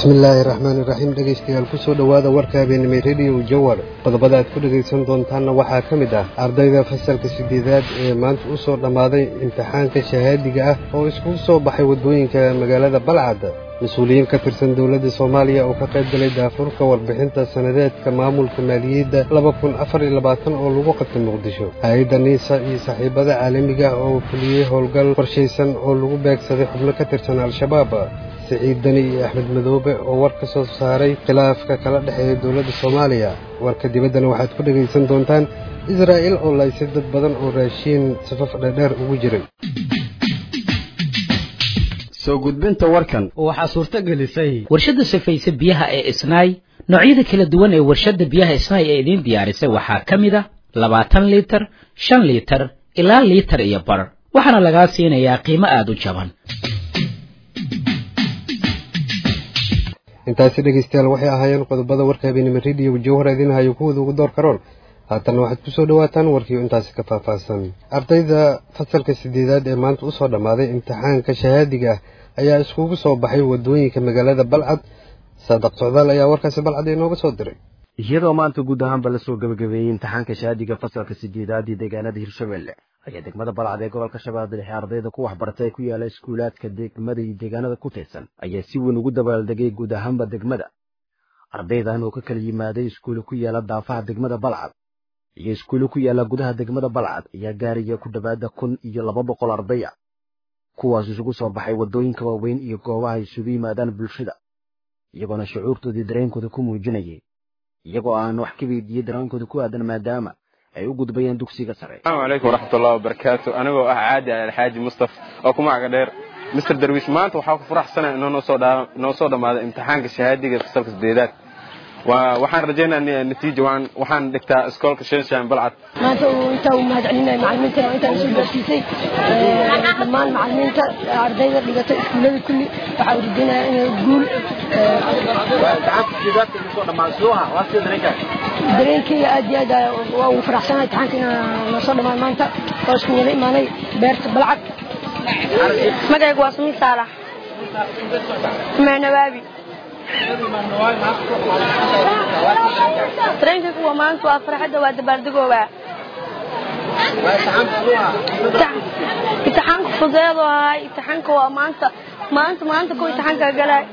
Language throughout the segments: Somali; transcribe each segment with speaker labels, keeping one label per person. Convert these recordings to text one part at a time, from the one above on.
Speaker 1: bismillaahi raxmaani raxiim dhegaystayaal kusoo dhowaada warka habeenimay rediyo jawar qodobada aad ku dhegaysan doontaanna waxaa ka mid ah ardayda fasalka sideedaad ee maanta u soo dhammaaday imtixaanka shahaadiga ah oo iskugu soo baxay waddooyinka magaalada balcad mas-uuliyiin ka tirsan dowladda soomaaliya oo ka qayb galay daafurka warbixinta sanadeedka maamulka maaliyadda laba kun afar iyo labaatan oo lagu qabtay muqdisho hay-adda niisa iyo saaxiibada caalamiga ah oo fuliyey howlgal qorshaysan oo lagu beegsaday xubno ka tirsan al-shabaab siciid deni iyo axmed madoobe oo war ka soo saaray khilaafka kala dhexeeya dowladda soomaaliya warka dibaddana waxaad ku dhegaysan doontaan israa'iil oo laysay dad badan oo raashiin safaf dheerdheer ugu jiray
Speaker 2: soo gudbinta warkan
Speaker 3: waxaa suurto gelisay
Speaker 4: warshadda safayse biyaha ee isnaay noocyada kala duwan ee warshadda biyaha isnaay ee idiin diyaarisay waxaa ka mid a labaatan liitar shan liitar ilaa liitar iyo bar waxaana lagaa siinayaa qiimo aada u jaban
Speaker 1: intaasi dhegaystayaal waxay ahaayeen qodobada warka habeenimo rediyo jawhar idiin hayo kuwooda ugu door karoon haatanna waxaad kusoo dhawaataan warkii intaasi ka faahfaahsan ardayda fasalka sideedaad ee maanta usoo dhammaaday imtixaanka shahaadiga ah ayaa iskugu soo baxay waddooyinka magaalada balcad saadaq socdaal ayaa warkaasi balcad inooga soo diray
Speaker 5: iyadoo maanta guud ahaanba lasoo gabagabeeyey imtixaanka shahaadiga fasalka sideedaad iyo deegaanada hirshabelle ayaa degmada balcad ee gobolka shabeelle dhexe ardayda ku waxbartay ku yaala iskuulaadka degmada iyo deegaanada ku tirsan ayaa si weyn ugu dabaaldegay guud ahaanba degmada ardaydan oo ka kala yimaaday iskuule ku yaala daafaha degmada balcad iyo iskuule ku yaala gudaha degmada balcad ayaa gaaraya ku dhowaada kun iyo laba boqol arday ah kuwaas isugu soo baxay waddooyinka waaweyn iyo goobaha isugu yimaadaan bulshada iyagoona shucuurtoodii dareenkooda ku muujinayay iyagoo aan wax ka weydiiyey dareenkooda ku aadan maadaama ay u gudbayeen dugsiga sare
Speaker 6: asalaamu calaykum waraxmatullahi wabarakaatu anigoo ah caadi alxaaji mustaf oo ku magaca dheer mister darwiish maanta waxaa ku faraxsanaya inoo noo soo dhammaaday imtixaanka shahaadiga fasalka sideedaad waxaan rajaynaa natiija waxaan dhigtaa iskoolka shenshan balcad
Speaker 7: maanta intaa u mahadcelinaya macalimiinta intaan soo gaarsiisay dhammaan macalimiinta ardayda dhigata iskuullada kulli waxaa urujinaya inay guul dareenkayga aad iyo aad waa ugu faraxsanahay imtixaanka inaan noo soo dhammaan maanta oo isku wada imaanay beerta balcad
Speaker 8: magacaygu waa sumi saalax meenawaabi dareenkaygu waa maanta waa farxadda waa dabaaldegoobaa imtixaanka fudeedoo ahay imtixaanka waa maanta maanta maanta ku imtixaanka galay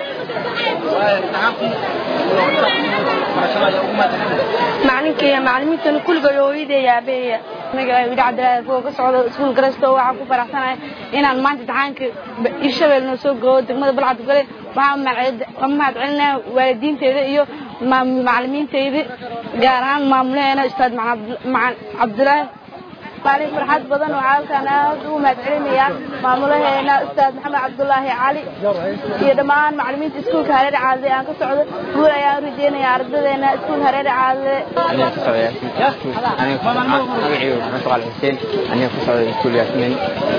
Speaker 8: macalinkaya macalimiintana kulligood hooyadeeya aabeeya magacay wili cabdilaahi foo ka socdo iskuul garasto waxaan ku faraxsanahay inaan maanta imtixaanka irshabeel noo soo goo degmada balcad gale waxaan mahad celinaya waalidiinteeda iyo macalimiinteyda gaar ahaan maamulaheena ustaad cabdilaahi maalin farxad badan waxaa halkaan aad ugu mahad celinayaa maamulaheena ustaad maxamed cabdulaahi cali iyo dhammaan macalimiinta iskuulka hareer caadle aan ka socdo guul ayaan u rajeynaya ardadeena iskuul hareer caadle
Speaker 9: xuseen aniga ku socda iskuul yaasmiin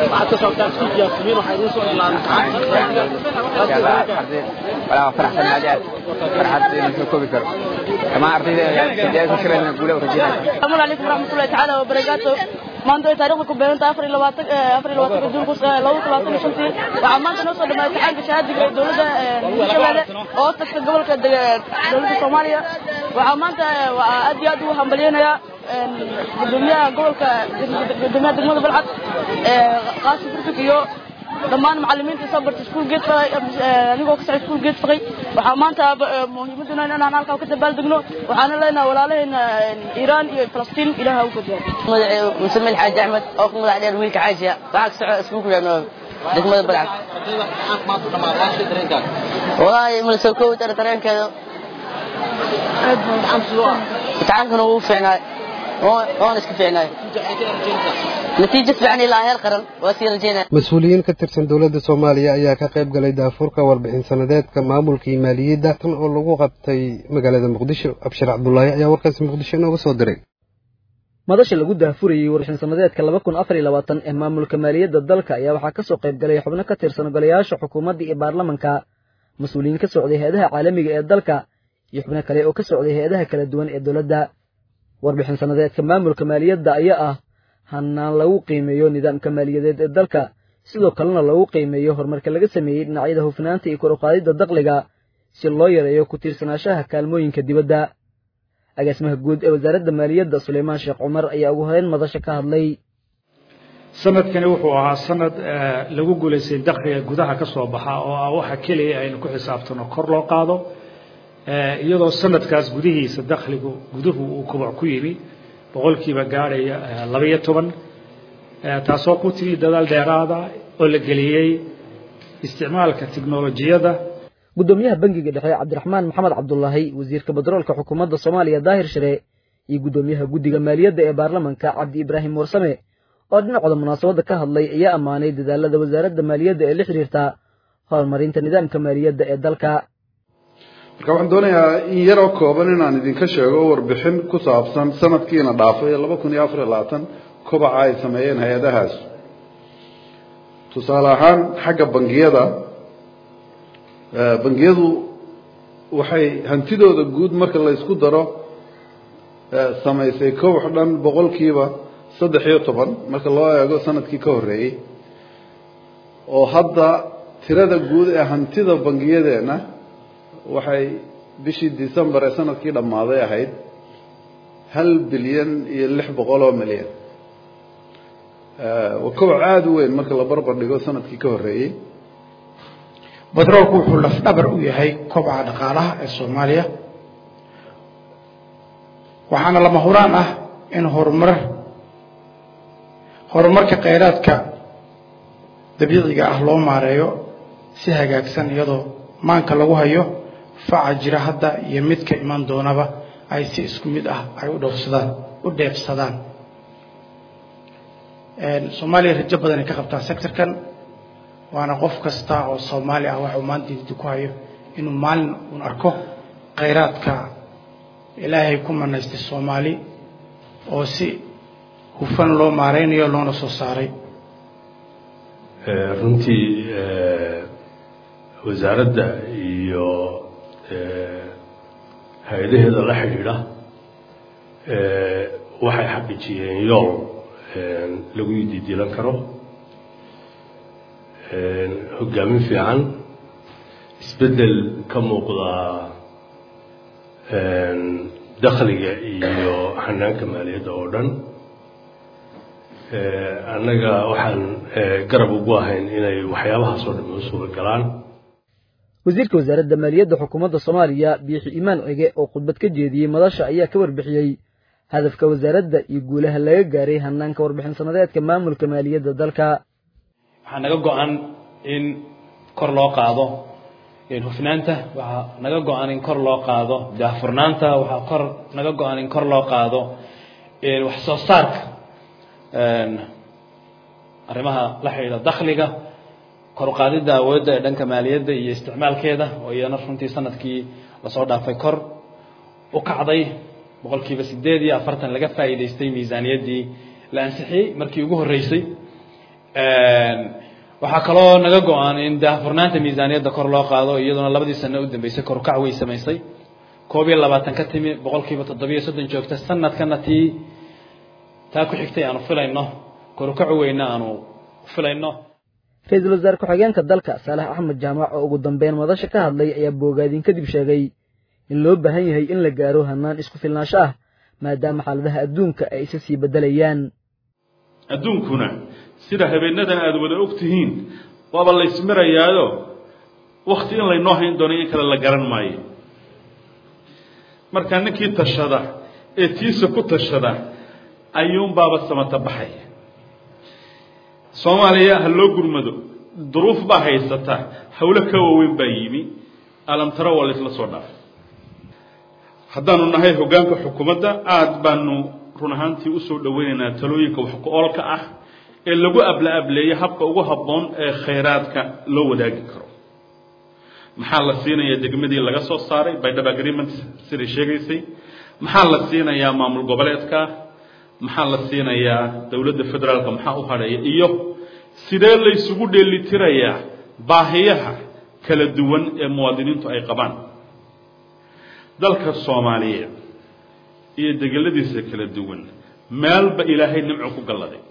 Speaker 9: walaa faraxsan aad aad farxad inaan soo koobi karo dhammaan ardayda ku shirayna guula u rajeynaya
Speaker 8: asalaamu calaykum waraxmatullahi tacaala wabarakaatu maanta way taariikhda ku beeran tahay afar iyo labaatan afar iyo labaatanka juun laba talaatan iyo shantii waxaa maanta noo soo dhamaaday imtixaanka shahaadiga ee dowladda hirshabelle oo tagta gobolka dowladda soomaaliya waxaa maanta aad iyo aad ugu hambalyeynayaa gudoomiyaha gobolka gudoomiyaha degmada balcad qaasi burfik iyo dhammaan macalimiinta soo bartay iskuul geed faqay anigoo ka socday iskuul geed faqay waxaa maanta muhiimaduna inaan halkaa ka dabaaldegno waxaana leenahay walaalaheena iiraan iyo falastiin ilaaha u gadiya
Speaker 10: magaceedu musamil xaaji axmed oo ku magac dheer wiilka caajiya waxaa ka socda iskuulku yaano degmada balcad wallaahi mala soo koobi kara dareenkeeda imtixaankana wuu fiicnaay oon iska fiicnaay natiijo fiican ilaa heer qaran waa sii rajeynaya
Speaker 1: mas-uuliyiin ka tirsan dowladda soomaaliya ayaa ka qayb galay daafurka warbixin sanadeedka maamulka iyo maaliyadda tan oo lagu qabtay magaalada muqdisho abshir cabdulaahi ayaa warkaasi muqdisho inooga soo diray
Speaker 3: madasha lagu daafurayey warbixin sanadeedka laba kun afar iyo labaatan ee maamulka maaliyadda dalka ayaa waxaa ka soo qayb galay xubno ka tirsan golayaasha xukuumadda iyo baarlamanka mas-uuliyiin ka socday hay-adaha caalamiga ee dalka iyo xubno kale oo ka socday hay-adaha kala duwan ee dowladda warbixin sanadeedka maamulka maaliyadda ayaa ah hanaan lagu qiimeeyo nidaamka maaliyadeed ee dalka sidoo kalena lagu qiimeeyo horumarka laga sameeyey dhinacyada hufnaanta iyo kor u qaadidda dakhliga si loo yareeyo ku tiirsanaanshaha kaalmooyinka dibadda agaasimaha guud ee wasaaradda maaliyadda suleymaan sheekh cumar ayaa ugu horeyn madasha ka hadlay
Speaker 11: sanadkani wuxuu ahaa sanad lagu guulaystay dakhliga gudaha ka soo baxa oo ah waxa keliya aynu ku xisaabtano kor loo qaado iyadoo sanadkaas gudihiisa dakhligu guduhu uu kubac ku yimi boqolkiiba gaadhaya labaiyo toban taasoo ku timi dadaal dheeraada oo la geliyey isticmaalka tiknolojiyadda
Speaker 3: guddoomiyaha bangiga dhexe cabdiraxmaan maxamed cabdulaahi wasiirka batroolka xukuumadda soomaaliya daahir shire iyo guddoomiyaha guddiga maaliyadda ee baarlamanka cabdi ibraahim warsame oo dhinacooda munaasabadda ka hadlay ayaa ammaanay dadaalada wasaaradda maaliyadda ee la xidhiirta horumarinta nidaamka maaliyadda ee dalka
Speaker 12: marka waxaan doonayaa in yaroo kooban inaan idinka sheego warbixin ku saabsan sanadkiina dhaafay laba kun iyo afar iyo labaatan kobaca ay sameeyeen hay-adahaas tusaale ahaan xagga bangiyada bangiyadu waxay hantidooda guud marka la isku daro samaysay kobax dhan boqolkiiba saddex iyo toban marka loo eego sanadkii ka horreeyey oo hadda tirada guud ee hantida bangiyadeenna waxay bishii december ee sanadkii dhammaaday ahayd hal bilyan iyo lix boqol oo milyan waa kobac aada u weyn marka la barbar dhigo sanadkii ka horreeyey
Speaker 13: batroolku wuxuu lafdhabar u yahay kobaca dhaqaalaha ee soomaaliya waxaana lama huraan ah in horumar horumarka kheyraadka dabiiciga ah loo maareeyo si hagaagsan iyadoo maanka lagu hayo faca jira hadda iyo midka iman doonaba ay si isku mid ah ay u dhowrsadaan u dheebsadaan soomaaliya rajo badan ay ka qabtaa sectorkan waana qof kasta oo soomaali ah waxuu maanta didi ku hayo inuu maalin uun arko kheyraadka ilaahay ku manaystay soomaali oo si hufan loo maaraynayo loona soo saaray
Speaker 14: runtii wasaaradda iyo hay-adaheeda la xidhiidha waxay xaqiijiyeen yool lagu didilan karo hogaamin fiican isbeddel ka muuqda dakhliga iyo xanaanka maaliyadda oo dhan annaga waxaan garab ugu ahayn inay waxyaabahaas oo dhan u suura galaan
Speaker 3: wasiirka wasaaradda maaliyadda xukuumadda soomaaliya biixi imaan cige oo khudbad ka jeediyey madasha ayaa ka warbixiyey hadafka wasaaradda iyo guulaha laga gaaray hanaanka warbixin sanadeedka maamulka maaliyadda dalka
Speaker 15: waxaa naga go-an in kor loo qaado hufnaanta waxaa naga go-an in kor loo qaado daahfurnaanta waxaa kor naga go-an in kor loo qaado wax soo saarka arrimaha la xidhiidha dakhliga kor u qaadidda awoodda ee dhanka maaliyadda iyo isticmaalkeeda oo iyana runtii sanadkii lasoo dhaafay kor u kacday boqolkiiba sideed iyo afartan laga faa'iidaystay miisaaniyaddii la ansixiyey markii ugu horreysay waxaa kaloo naga go-an in daahfurnaanta miisaaniyadda kor loo qaado iyaduna labadii sano u dambeysay kor u kac way samaysay koob iyo labaatan ka timi boqolkiiba toddobiyo soddon joogta sanadkana tii taa ku xigtay aanu filayno kor u kacu weyna aanu filayno
Speaker 3: ra-iisul wasaare ku-xigeenka dalka saalax axmed jaamac oo ugu dambeyn madasha ka hadlay ayaa boogaadin kadib sheegay in loo baahan yahay in la gaaro hanaan isku filnaansho ah maadaama xaaladaha adduunka ay isa sii beddelayaan
Speaker 16: adduunkuna sida habeenadan aada wada og tihiin waaba la ysmirayaayo wakti in laynoo hayn doono in kale la garan maayo marka ninkii tashada ee tiisa ku tashada ayuunbaaba samata baxaya soomaaliya ha loo gurmado duruuf baa haysata hawlo ka waaweyn baa yimi alamtaro waa laysla soo dhaafay haddaanu nahay hoggaanka xukuumadda aada baanu run ahaantii usoo dhoweynaynaa talooyinka wax ku-oolka ah ee lagu abla ableeyo habka ugu habboon ee khayraadka loo wadaagi karo maxaa la siinayaa degmadii laga soo saaray bydhab agreement siday sheegaysay maxaa la siinayaa maamul goboleedka maxaa la siinayaa dowladda federaalka maxaa u hadhaya iyo sidee laysugu dheelitirayaa baahiyaha kala duwan ee muwaadiniintu ay qabaan dalka soomaaliyeed iyo degeladiisa kala duwan meelba ilaahay nimco ku galladay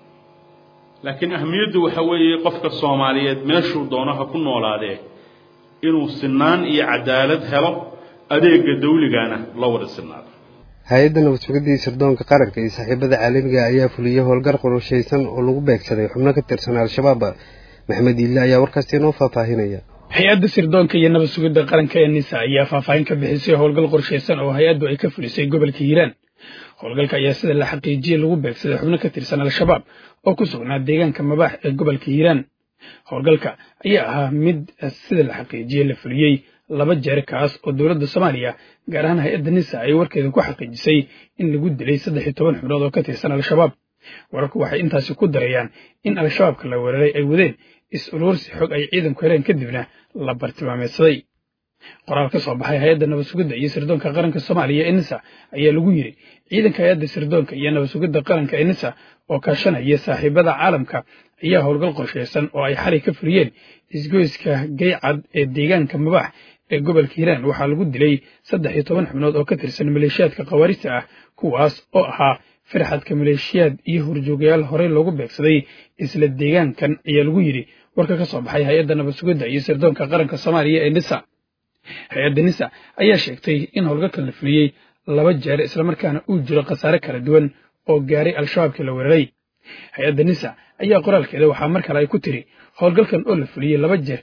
Speaker 16: laakiin ahamiyaddu waxa weeye qofka soomaaliyeed meeshuu doono ha ku noolaadee inuu sinaan iyo cadaalad helo adeega dawligana la wada sinaado
Speaker 1: hay-adda nabad sugidii sirdoonka qaranka iyo saaxiibada caalamiga ayaa fuliyey howlgar qorshaysan oo lagu beegsaday xubno ka tirsan al-shabaab maxamed iille ayaa warkaasi inoo faahfaahinaya
Speaker 17: hay-adda sirdoonka iyo nabad sugidda qaranka ee nisa ayaa faahfaahin ka bixisay howlgal qorshaysan oo hay-addu ay ka fulisay gobolka hiiraan howlgalka ayaa sida la xaqiijiyey lagu beegsaday xubno ka tirsan al-shabaab oo ku sugnaa deegaanka mabaax ee gobolka hiiraan howlgalka ayaa ahaa mid sida la xaqiijiyey la fuliyey laba jeer kaas oo dowladda soomaaliya gaar ahaan hay-adda nisa ay warkeeda ku xaqiijisay in lagu dilay saddex iyo toban xubnood oo ka tirsan al-shabaab wararku waxay intaasi ku darayaan in al-shabaabka la weeraray ay wadeen is-uruursi xog ay ciidanku heleen kadibna la bartilmaameedsaday qoraal ka soo baxay hay-adda nabad sugidda iyo sirdoonka qaranka soomaaliya ee nisa ayaa lagu yidhi ciidanka hay-adda sirdoonka iyo nabad sugidda qaranka ee nisa oo kaashanaya saaxiibada caalamka ayaa howlgal qorshaysan oo ay xalay ka fuliyeen isgoyska gaycad ee deegaanka mabaax ee gobolka hiiraan waxaa lagu dilay saddex iyo toban xubnood oo ka tirsan maleeshiyaadka khawaarista ah kuwaas oo ahaa firxadka maleeshiyaad iyo horjoogayaal horey loogu beegsaday isla deegaankan ayaa lagu yidhi warka ka soo baxay hay-adda nabad sugidda iyo sirdoonka qaranka soomaaliya ee nisa hay-adda nisa ayaa sheegtay in howlgalkan la fuliyey laba jeer islamarkaana uu jiro khasaare kala duwan oo gaaray al-shabaabkii la weeraray hay-adda nisa ayaa qoraalkeeda waxaa mar kale ay ku tiri howlgalkan oo la fuliyey laba jeer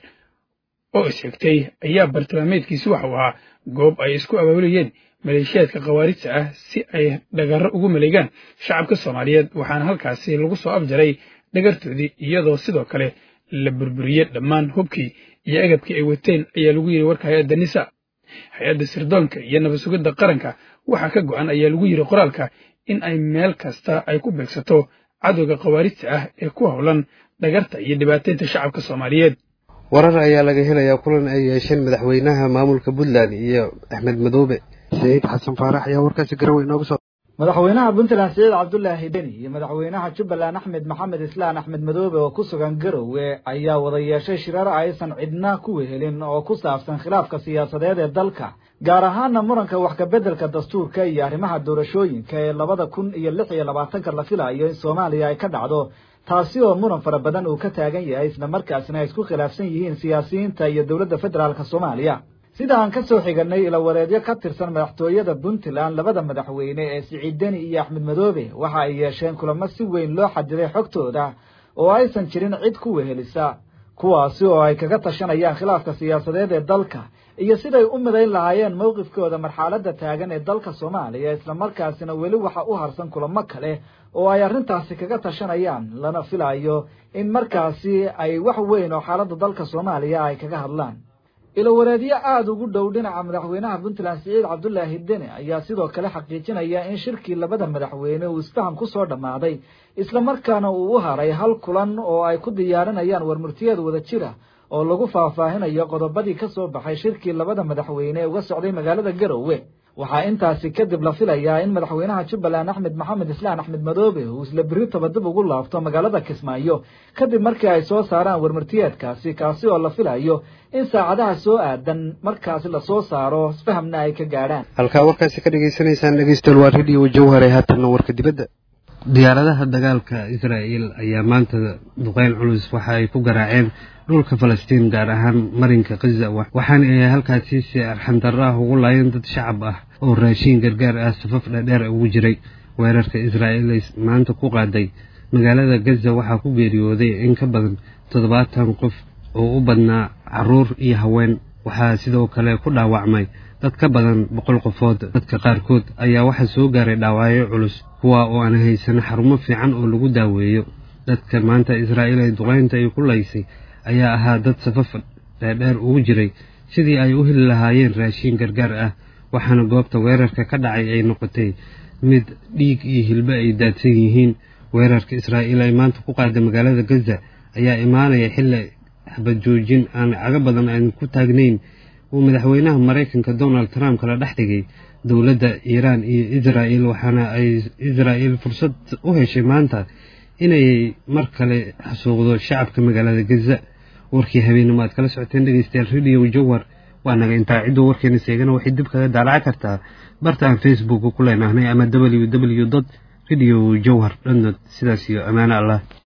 Speaker 17: oo isxigtay ayaa bartilmaameedkiisi waxau ahaa goob ay isku abaabulayeen maleeshiyaadka khawaarijta ah si ay dhagarro ugu maleegaan shacabka soomaaliyeed waxaana halkaasi lagu soo afjaray dhagartoodii iyadoo sidoo kale la burburiyey dhammaan hubkii iyo agabkii ay wateen ayaa lagu yidhi warka hay-adda nisa hay-adda sirdoonka iyo nabad sugidda qaranka waxaa ka go'an ayaa lagu yidhi qoraalka in ay meel kasta ay ku beegsato cadowga khawaarijta ah ee ku howlan dhagarta iyo dhibaataynta shacabka soomaaliyeed
Speaker 1: warar ayaa laga helayaa kulan ay yeesheen madaxweynaha maamulka puntland iyo axmed madoobe saciid xasan faarax ayaa warkaasi garowe inooga soo
Speaker 18: madaxweynaha puntland siciid cabdulaahi deni iyo madaxweynaha jubbaland axmed maxamed islaan axmed madoobe oo ku sugan garowe ayaa wada yeeshay shirar aysan cidna ku wehelin oo ku saabsan khilaafka siyaasadeed ee dalka gaar ahaana muranka wax kabeddelka dastuurka iyo arrimaha doorashooyinka ee labada kun iyo lix iyo labaatanka la filayo in soomaaliya ay ka dhacdo taasi oo muran fara badan uu ka taagan yahay isla markaasna ay isku khilaafsan yihiin siyaasiyiinta iyo dowladda federaalk soomaaliya sida aan ka soo xiganay ilawareedyo ka tirsan madaxtooyada puntland labada madaxweyne ee siciid deni iyo axmed madoobe waxa ay yeesheen kulamo si weyn loo xadiday xogtooda oo aysan jirin cid ku wehelisa kuwaasi oo ay kaga tashanayaan khilaafka siyaasadeed ee dalka iyo siday u midayn lahaayeen mowqifkooda marxaladda taagan ee dalka soomaaliya islamarkaasina weli waxa u harsan kulamo kale oo ay arrintaasi kaga tashanayaan lana filayo in markaasi ay wax weyn oo xaaladda dalka soomaaliya ay kaga hadlaan ilawareedyo aada ugu dhow dhinaca madaxweynaha puntland siciid cabdulaahi deni ayaa sidoo kale xaqiijinaya in shirkii labada madaxweyne uu isfaham ku soo dhammaaday islamarkaana uu u haray hal kulan oo ay ku diyaarinayaan warmurtiyeed wada jira oo lagu faahfaahinayo qodobadii ka soo baxay shirkii labada madaxweyne ee uga socday magaalada garowe waxaa intaasi kadib la filayaa in madaxweynaha jubbaland axmed maxamed islaan axmed madoobe uu isla berri taba dib ugu laabto magaalada kismaayo kadib markii ay soo saaraan warmartiyeedkaasi kaasi oo la filayo in saacadaha soo aadan markaasi lasoo saaro isfahamna ay ka gaadhaan
Speaker 1: halkaa warkaasi ka dhagaysanaysaan dhegeystayaal waa radio jawhare haatanna warka dibadda diyaaradaha dagaalka israa'iil ayaa maanta duqeyn culus waxa ay ku garaaceen dhulka falastiin gaar ahaan marinka khaza waxaana ay halkaasi si arxandarro ah ugu laayeen dad shacab ah oo raashiin gargaar ah safaf dhadheer ugu jiray weerarka israa'iil ay maanta ku qaaday magaalada gaza waxaa ku geeriyooday in ka badan toddobaatan qof oo u badnaa carruur iyo haween waxaa sidoo kale ku dhaawacmay dad ka badan boqol qofood dadka qaarkood ayaa waxaa soo gaaray dhaawacyo culus kuwa oo aan haysan xarumo fiican oo lagu daaweeyo dadka maanta israa'iil ay duqeynta ay ku laysay ayaa ahaa dad safaf dheerdheer ugu jiray sidii ay u heli lahaayeen raashiin gargaar ah waxaana goobta weerarka ka dhacay ay noqotay mid dhiig iyo hilbe ay daadsan yihiin weerarka israa'iil ay maanta ku qaada magaalada gaza ayaa imaanaya xilli xabad joojin aan cago badan aan ku taagnayn uu madaxweynaha maraykanka donald trump kala dhex dhigay dowladda iiraan iyo israa'iil waxaana ay israa'iil fursad u heshay maanta inay mar kale xasuuqdo shacabka magaalada gaza warkii habeenimo aad kala socoteen dhegeystayaal radio jawhar waa naga intaa cidduu warkeena seegana waxay dib kaga daalaca kartaa barta aan facebook ku leenahnay ama w w dot radio jawhar dot net sidaas iyo ammaano allah